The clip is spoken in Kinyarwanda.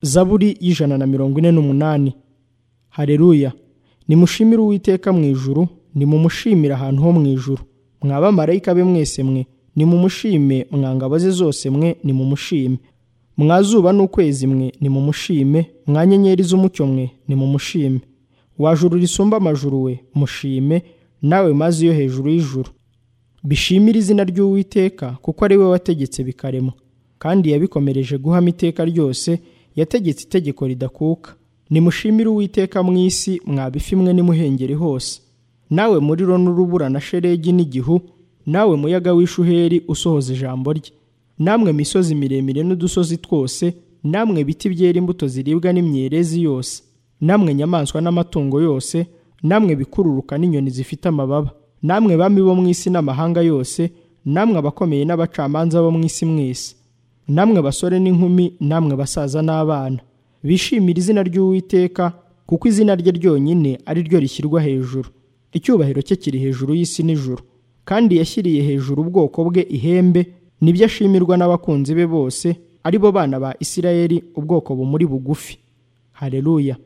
zaburi y'ijana na mirongo ine n'umunani hareruya nimushimire uwiteka mu ijuru nimumushimire ahantu ho mu ijuru mwa bamarayika be mwese mwe nimumushime mwa ngabo ze zose mwe nimumushime mwa zuba n'ukwezi mwe nimumushime mwa nyenyeri z'umucyo mwe nimumushime wa juru risumba amajuru we mushime nawe maze yo hejuru y'ijuru bishimire izina ry'uwiteka kuko ari we wategetse bikaremwa kandi yabikomereje guhama iteka ryose yategetse itegeko ridakuka nimushimire uwiteka mu isi mwabifimwe n'imuhengeri hose nawe muriro n'urubura na shelegi n'igihu nawe muyaga w'ishuheri usohoza ijambo rye namwe misozi miremire n'udusozi twose namwe biti byera imbuto ziribwa n'imyerezi yose namwe nyamaswa n'amatungo yose namwe bikururuka n'inyoni zifite amababa namwe bami bo mu isi n'amahanga yose namwe abakomeye n'abacamanza bo mu isi mwese namwe basore n'inkumi namwe basaza n'abana bishimire izina ry'uwiteka kuko izina rye ryonyine ari ryo rishyirwa hejuru icyubahiro cye kiri hejuru y'isi n'ijuru kandi yashyiriye hejuru ubwoko bwe ihembe nibyo ashimirwa n'abakunzi be bose ari bo bana ba isirayeli ubwoko bumuri bugufi hareruya